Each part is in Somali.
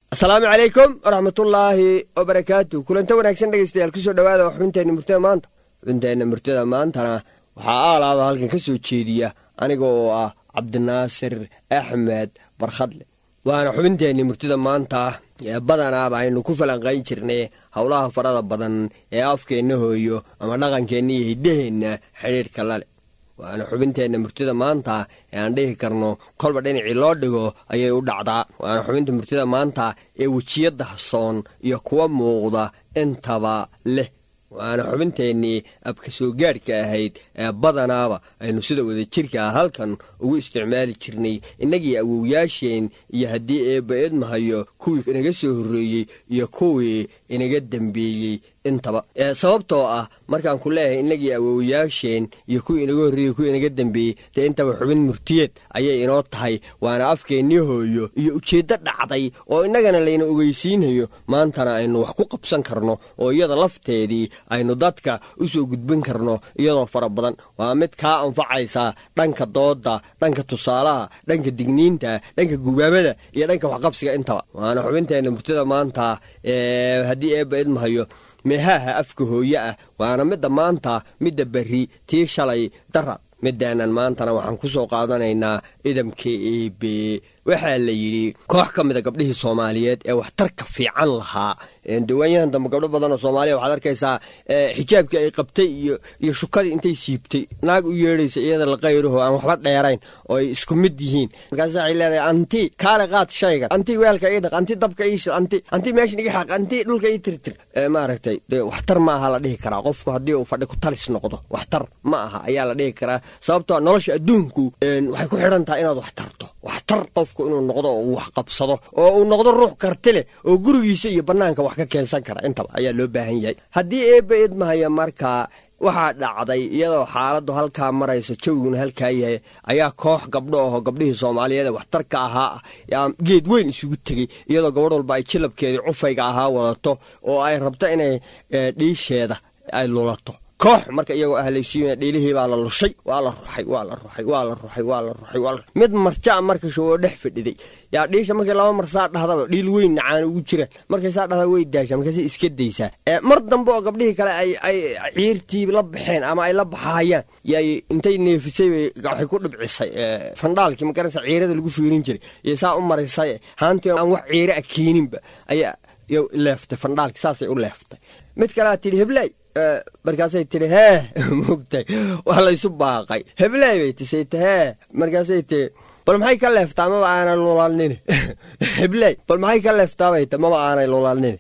asalaamu calaykum waraxmatullaahi wabarakaatu kulanta wanaagsan dhegeystayaal kusoo dhawaada xubinteenna murtada maanta xubinteenna murtada maantana waxaa aalaaba halkan ka soo jeediya aniga oo ah cabdinaasir axmed barkhadle waana xubinteenni murtida maanta ee badanaaba aynu ku falanqayn jirnay howlaha farada badan ee afkeenna hooyo ama dhaqankeenna iyo hiddaheenna xidhiidhka lale waana xubinteenna murtida maanta ee aan dhihi karno kolba dhinacii loo dhigo ayay u dhacdaa waana xubinta murtida maanta ee wejiyadda hasoon iyo kuwa muuqda intaba leh waana xubinteennii abka soo gaadhka ahayd ee badanaaba aynu sida wadajirka ah halkan ugu isticmaali jirnay innagii awowyaasheen iyo haddii eebba idmahayo kuwii inaga soo horreeyey iyo kuwii inaga dembeeyey intaba sababtoo ah markaan ku leeyahay innagii awowyaasheen iyo kuwii inaga horreeyey kuwii inaga dembeeyey dee intaba xubin murtiyeed ayay inoo tahay waana afkeennii hooyo iyo ujeeddo dhacday oo innagana layna ogeysiinayo maantana aynu wax ku qabsan karno oo iyada lafteedii aynu dadka u soo gudbin karno iyadoo fara badan waa mid kaa anfacaysa dhanka dooda dhanka tusaalaha dhanka digniinta dhanka gubaabada iyo dhanka waxqabsiga intaba waana xubinteenna murtida maanta haddii eebba idmahayo meehaaha afka hooye ah waana midda maanta midda berri tii shalay dara midaanan maantana waxaan ku soo qaadanaynaa idamka eebe waxaa la yidhi koox ka mida gabdhihii soomaaliyeed ee waxtarka fiican lahaa dawaanyahan dambe gabdho badan oo soomaaliya waxaad arkaysaa xijaabkii ay qabtay iyo iyo shukadii intay siibtay naag u yeedhaysa iyada la qayraho aan waxba dheerayn oo ay isku mid yihiin markaas waxay leedahay anti kaale qaad shaygan anti weelka ii dhaq anti dabka ii shid anti anti meeshan iga xaaq anti dhulka ii tirtir maaragtay dee waxtar ma aha la dhihi karaa qofku haddii uu fadhi ku talis noqdo waxtar ma aha ayaa la dhihi karaa sababtoo nolosha adduunku waxay ku xidhan tahay inaad wax tarto waxtar qofku inuu noqdo oo uu wax qabsado oo uu noqdo ruux karti leh oo gurigiisa iyo bannaanka wax ka keensan kara intaba ayaa loo baahan yahay haddii eebba idmahaya markaa waxaa dhacday iyadoo xaaladdu halkaa marayso jawiguna halkaa yahay ayaa koox gabdho aho gabdhihii soomaaliyeed ee waxtarka ahaa ah geed weyn isugu tegey iyadoo gabadh walba ay jilabkeedii cufayga ahaa wadato oo ay rabto inay dhiisheeda ay lulato koox marka iyagoo ah laysiiya dhiilihii baa la lushay waa la ruxay waa la ruxay waa la ruxay waa la ruxay waa mid marjaa marka showoo dhex fadhiday yaa dhiisha markii laba mar saa dhahdaba dhiil weyn nacaan ugu jiraan markay saa dhahda way daashaa markaasay iska daysaa mar dambe oo gabdhihii kale ay ay ciirtii la baxeen ama ay la baxaayaan yay intay neefisay bay waxay ku dhibcisay fandhaalkii magaraysa ciirada lagu fiirin jiray iyo saa u marisay haantii aan wax ciire a keeninba ayaa leeftay fandhaalkii saasay u leeftay mid kalea tidhi heblay markaasay tihi hee moogtay waa laysu baaqay hebley bay tisayta hee markaasay tii bal maxay ka leeftaa maba aanay lulalnini hebley bal maxay ka leeftaabay ta maba aanay lulalnini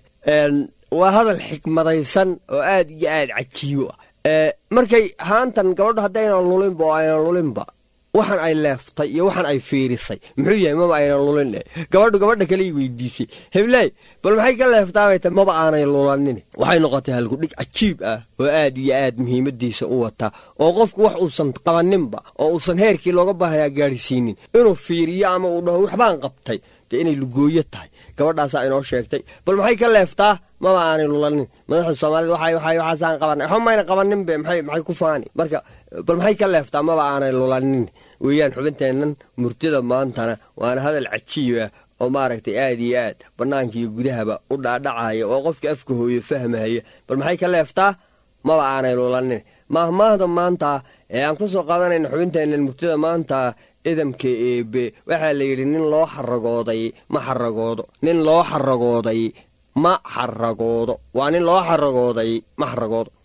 waa hadal xikmadaysan oo aad iyo aad cajiibo ah markay haantan gabadho haddaynan lulinba oo aynan lulinba waxaan ay leeftay iyo waxaan ay fiirisay muxuu yahay maba aynan lulin gabadhu gabadha kaley weydiisay hebley bal maxay ka leeftaabay ta maba aanay lulanin waxay noqotay halkudhig cajiib ah oo aad iyo aad muhiimadiisa u wata oo qofku wax uusan qabaninba oo uusan heerkii looga baahayaa gaadhsiinin inuu fiiriyo ama uu dhaho waxbaan qabtay dee inay lugooyo tahay gabadhaasaa inoo sheegtay bal maxay ka leeftaa maba aanay lulanin madaxda soomaaliyed waxaasaan qabanay waxba mayna qabaninbe maxay ku faani marka bal maxay ka leeftaa maba aanay lulanin weeyaan xubinteennan murtida maantana waana hadal cajiiba oo maaragtay aad iyo aad bannaanka iyo gudahaba u dhaadhacaya oo qofka afka hooyo fahmahaya bal maxay ka leeftaa maba aanay lulanin maahmaahda maanta ee aan ku soo qaadanayna xubinteennan murtida maanta idamka eebe waxaa la yidhi nin loo xaragooday ma xaragoodo nin loo xaragooday ma xaragoodo waa nin loo xaragooday ma xaragoodo